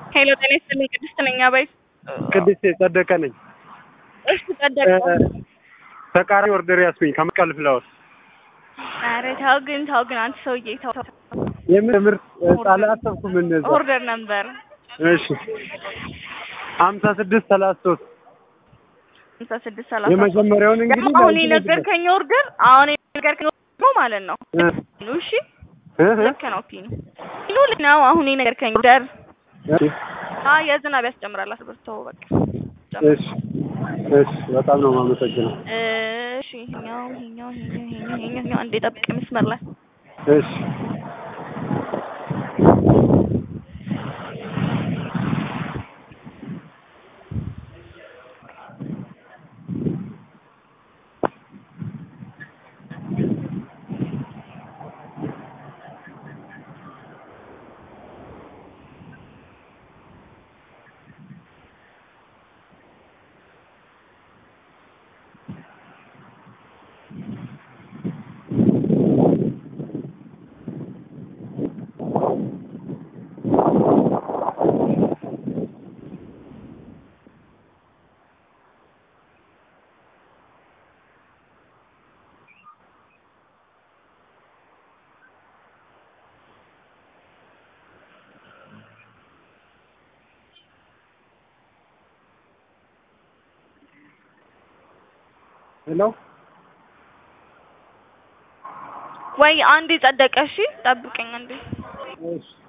ሄሎ ጤና ይስጥልኝ ቅድስት ነኝ አባይ ቅድስት ጸደቀ ነኝ። እሺ ጸደቀ ተቃራኒ ኦርደር ያስኩኝ ከመስቀል ፍላወር ኧረ ተው ግን ተው ግን አንተ ሰውዬ ተው ተው። የምን ምርት ጣለ አሰብኩም እነዛ ኦርደር ነበር እሺ ሀምሳ ስድስት ሰላሳ ሶስት ሃምሳ ስድስት ሰላሳ የመጀመሪያውን እንግዲህ ደግሞ አሁን ለአንቺ የነገርከኝ ኦርደር አሁን የነገርከኝ ኦርደር ማለት ነው እ ፒኑ እሺ እ እ ልክ ነው ፒኑ ፒኑ ልክ ነው አሁን የነገርከኝ ኦርደር እሺ አይ የዝናብ ያስጨምራል አስበርተው በቃ እሺ እሺ በጣም ነው የማመሰግነው። እሺ ይኸኛው ይኸኛው ይኸኛው ይኸኛው ይኸኛው ይኸኛው አንዴ ጠብቅ መስመር ላይ እሺ ሄሎ ወይ አንዴ ጸደቀ እሺ ጠብቀኝ አንዴ እሺ